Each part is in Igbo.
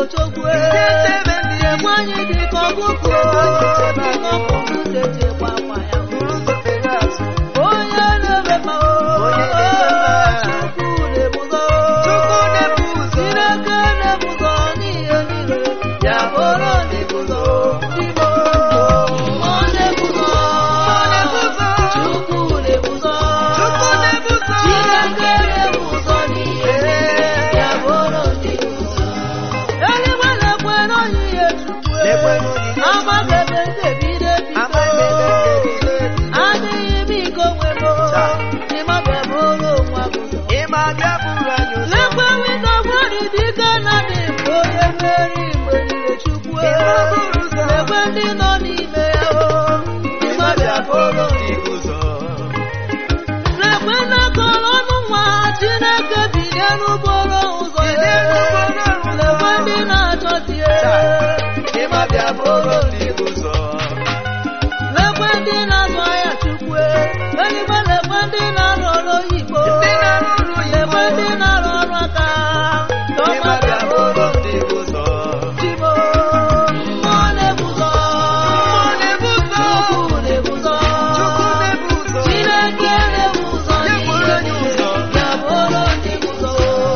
ochogwe Chebe ndị chekwa anyị dị ka ọkụkọ dị ka ọkụkọ chechekwa akwa ya buru ụzọ fere azụ onye na-eme ma Onye na-eme ma. chukwu na-ebuzo Chukwu na-ebu ụzọ chineke na-ebuzo n'ihe niile ya bụrụ ndị buzo imo mmụọ na-ebuzo na-ebuzo. chukwu na-ebuzo Chukwu na-ebu ụzọ chineke na-ebuzo n'ihe niile ya bụrụ ndị buzo eluigwe na-ekwe n'onye ihe chukwu Lekwe n'onyinye agbagebe ndebido Amadebe ebido ndebido ebido. adịghị m ike onwe m ịmaga bụrụ onwe m ụzọ ịma bịa buru anyị ụzọ lekwe windo gwari dike na dị mgbe onye mmeri mgbe niile chukwu Ịma buru ụzọ. lekwe ndị nọ n'ime ya o ịma bịa buru ndị ụzọ lekwe na-akọrọ ọnụ nwa chineke bilie n'ụbọrọ ụzọ Bilie ya n'ụbọrọ ụzọ. lekwe ndị na-achọzi ya ịma bịa buru ndị ụzọ lekwe ndị na-azụ ahịa chukwu eluigwe lekwe ndị na-arụ ọrụ oyibo Ndị na-arụ ọrụ oyibo. lekwe ndị na-arụ ọrụ aka ịma bịa buru ndị ụzọ Chibo, mmụọ na-ebuzo Mmụọ na-ebu ụzọ. Chukwu na-ebuzo Chukwu na-ebu ụzọ Chineke na-ebuzo Ya bụrụ anyị ụzọ. Ya bụrụ ndị buzo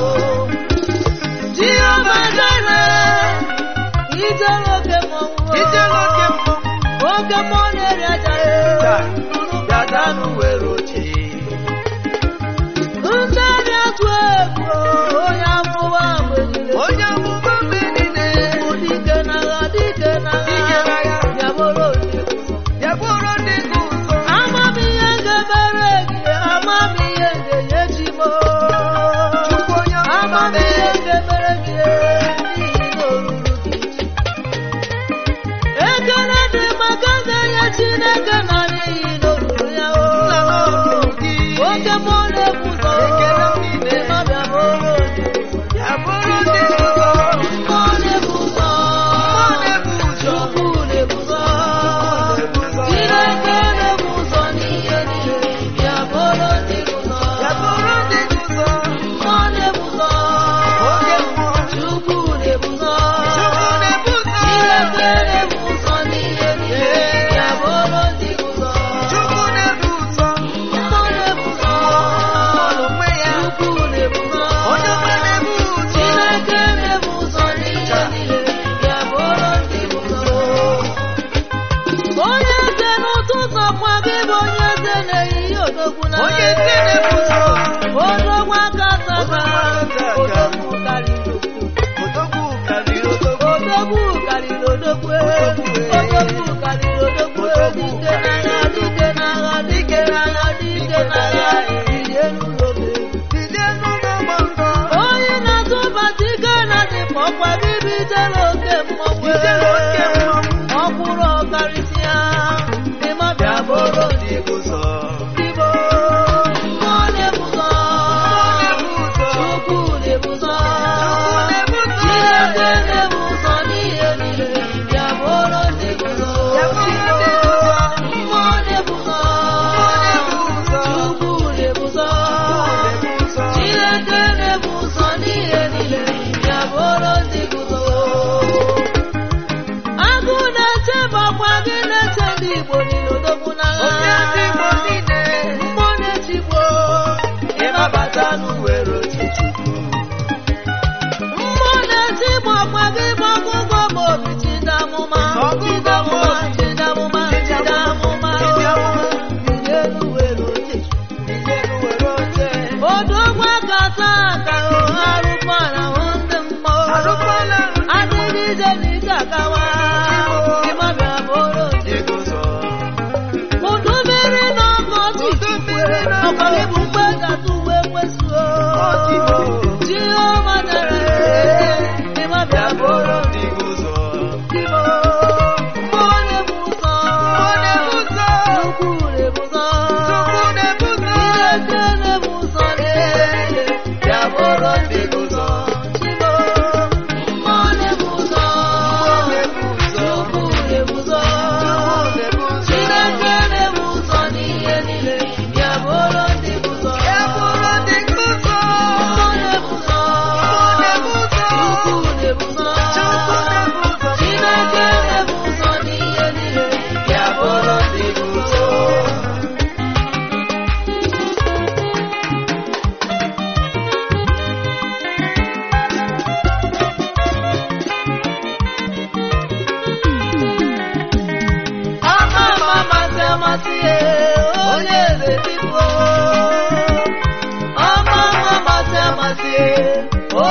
Jehova Jireh, ijere oke mmọnwụ ijele oke mmọnwụ oke mmụọ na-eri aja Taa, unu bịa danụ were oche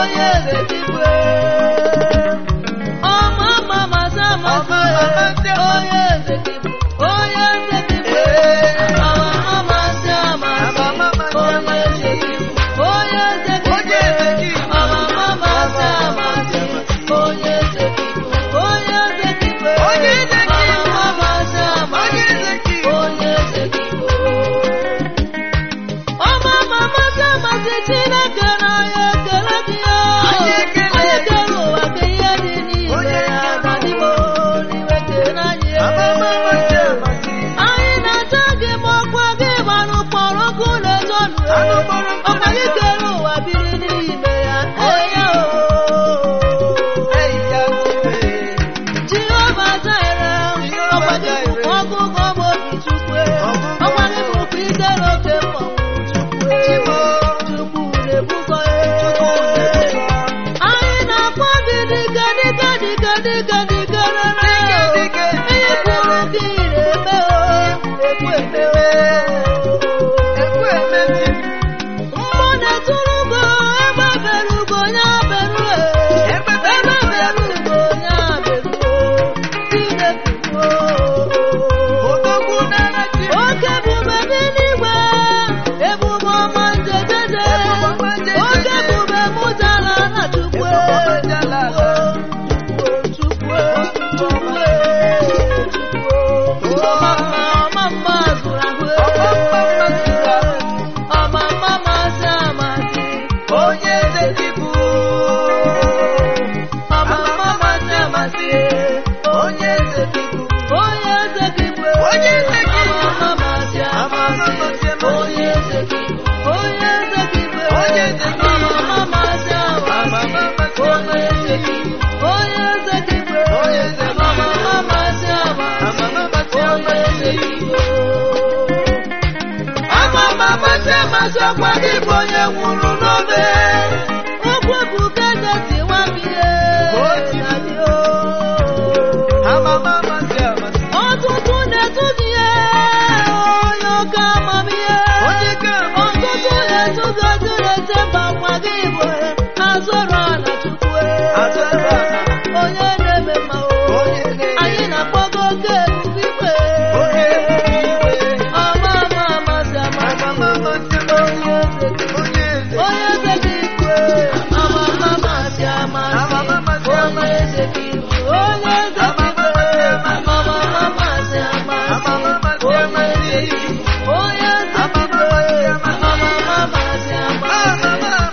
onye eze dịkwe ọma mma masị amasị onye eze dịkwe onye eze dịkwe ọma mma masị amasị onye eze dịkwe onye eze dịkwe ọma mma masị amasị onye eze dịkwe onye eze dịkwe ọma mma masị amasị onye eze dịkwe ọma mma masị amasị Chineke na ya ekele gị ya Anyị ekele anyị ekele ụwa ka ihe dị n'ime ya ma dịbo n'iwe kele anyị anyị na-acha gị ma ọkwa gị gbanụ kpọrọ ọkụ na-ezonụ ọkwa gị kere ụwa biri n'ime ya eya o Jehova Jire ọkwa gị bụkwa ọgụgụ ọma obi chukwu ọkwa gị bụkwa idere oke mmọnwụ chukwu chukwu na-ebukọ anyị na-akpọ gị dịka dịka dịka dịka dịka rere ihe kwuru gị na-eme o ekwu eme o mmụọ na-eturu ugo ebe bere ugo ya beru ebe bere ugo ya beru Chineke oke ebube dị n'igwe ebube ọma njedede oke ebube mụtara na chukwu chukwu chukwu chukwu ọma mma ọma mma zụrụ ahụ ọma mma masị amasị Onye eze dịbụ ọma mma masị amasị onye eze dịbụ onye eze gị bụ Onye eze gị bụ. ọma mma masị amasị onye eze gị bụ onye eze gị bụ Onye eze gị bụ. ọma mma masị amasị onye eze gị bụ onye eze gị bụ Onye eze gị bụ. ọma mma masị amasị onye eze gị bụ ama m amasị amasị ọkwa gị bụ onye nwụrụ n'obe okwu ebuka eze si nwa m ihe na gị o ọtụtụ na-etu gị ihe onye oke amamihe ọtụtụ na-etu gị otu na-ete mba nwa gị bụ azụrụ ala chukwu onye na-eme mma o anyị na-akpọgo oke ebube ikpe ọma ama amasị amasị onye eze gị onye eze gị ikwe ama ama amasị amasị onye eze gị ikwe onye eze gị ikwe ama ama amasị amasị onye eze gị onye eze gị ikwe ama ama amasị amasị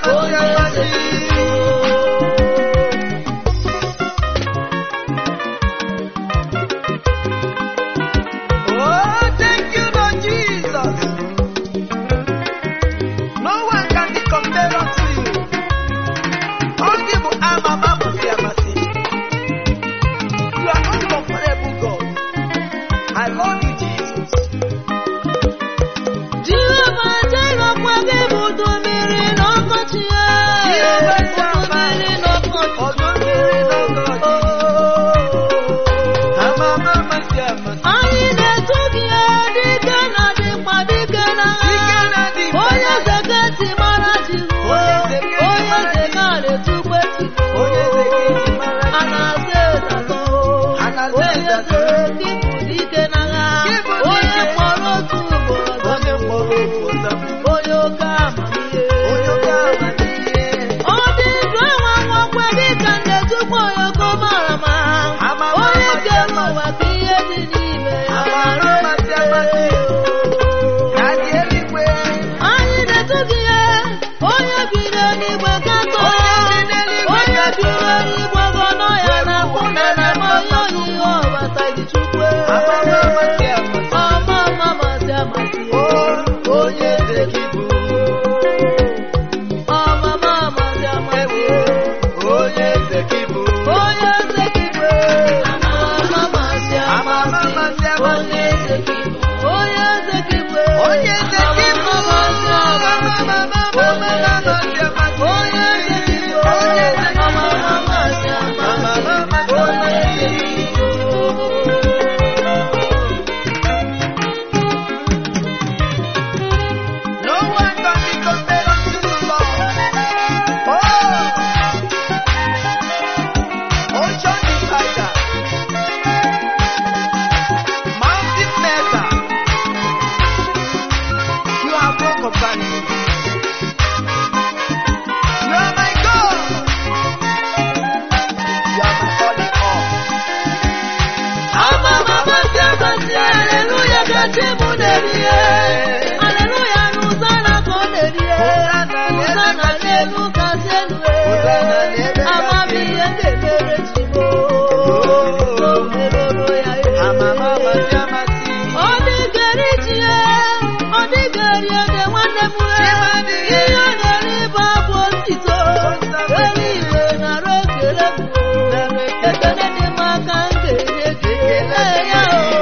chi m na-eri ihe aleluya n'ụzọ na ka ọ na-eri ihe ụzọ na n'elu kasị elu ee amaghị ihe ga-emere chi m o merụrụ ya ee Amama amasị amasị. ọ dịgara iji ya ọ dịgara ede nwanne m nwere ihe ọ na-eri bụ abụ otito eluigwe nara okele m ekele dị m aka m ga-enye gị ee ya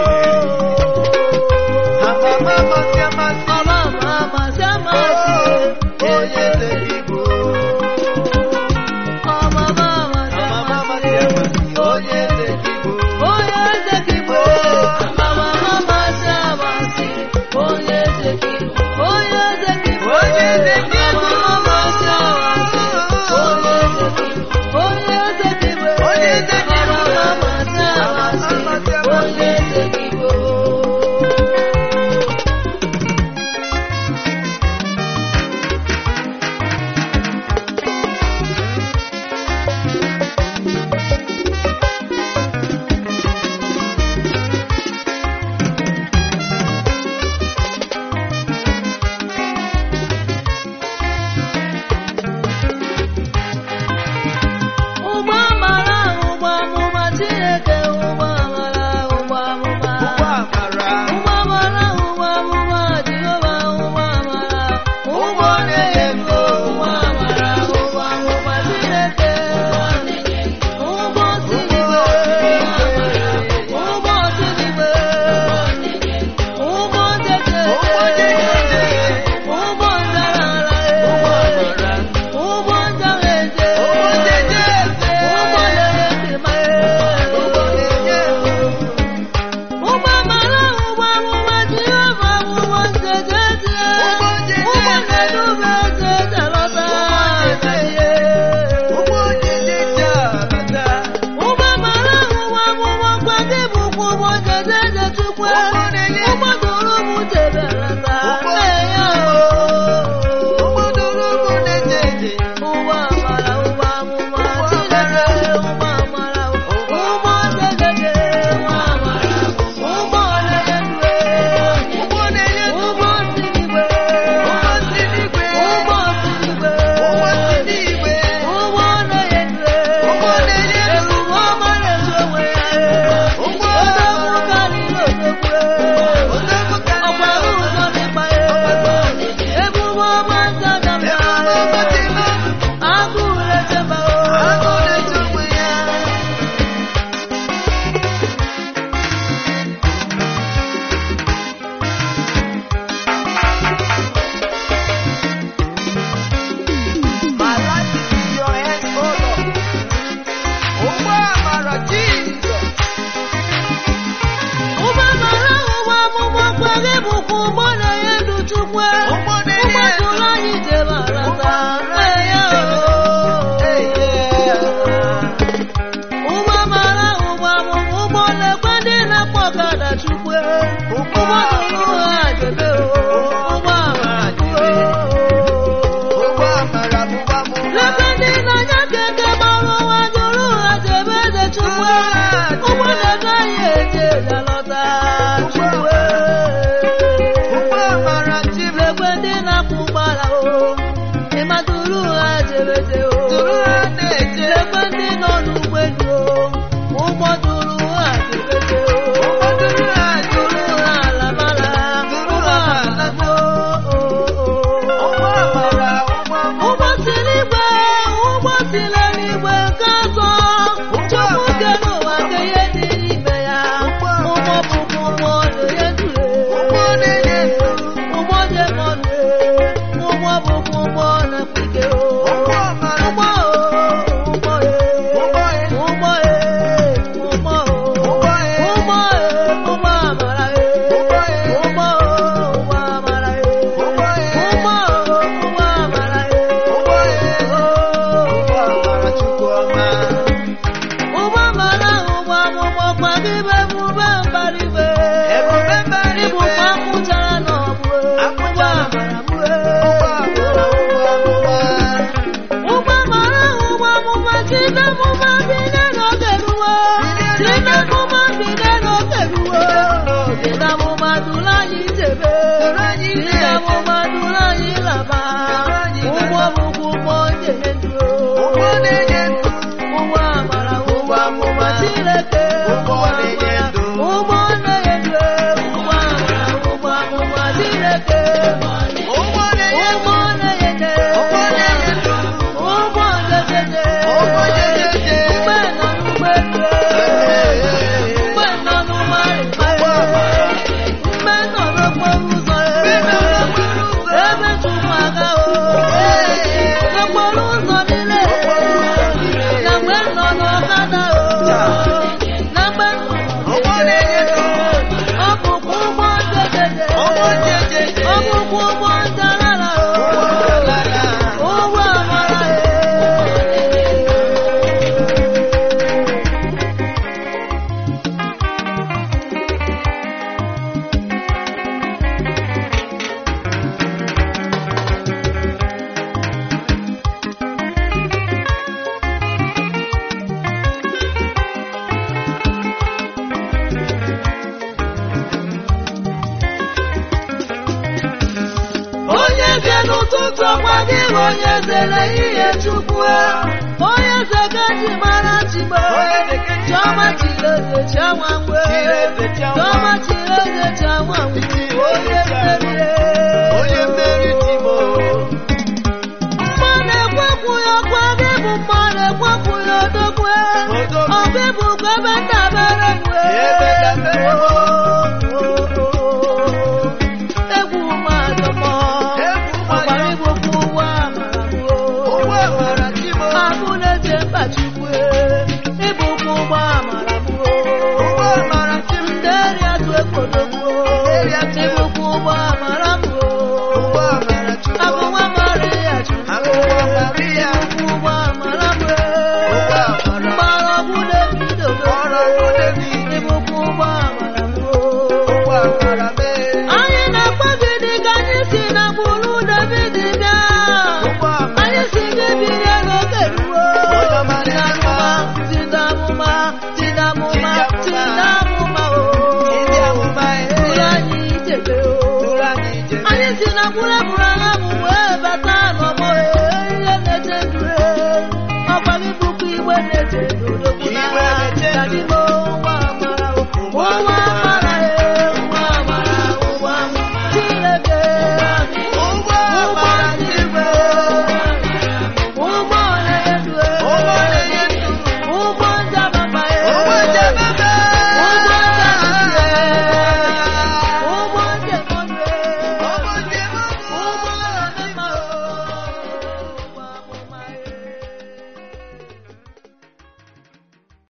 Amama amasị amasị. ọma ma amasị amasị Onye eze gị bụ. ọma ma amasị Amama amasị amasị amasị. Onye eze gị bụ. onye eze gị bụ ọma ma amasị amasị onye eze gị bụ onye eze gị bụ Onye eze gị bụ. ọma ma amasị amasị onye eze gị bụ onye eze gị bụ Onye eze gị bụ. ọma ma amasị amasị onye eze gị bụ onye zere ihe chukwu onye zega ji mara chigbe chiọma chiri eze chiọma ngwe chiọma chiri eze chiọma ngwe onye merie onye mmeri timo mmanụ ekwekwu ya kwa gị bụ mmanụ ekwekwu ya odogwe Odogwu. ọ gị bụ ebe ndabere ngwe Ebe ndabere m.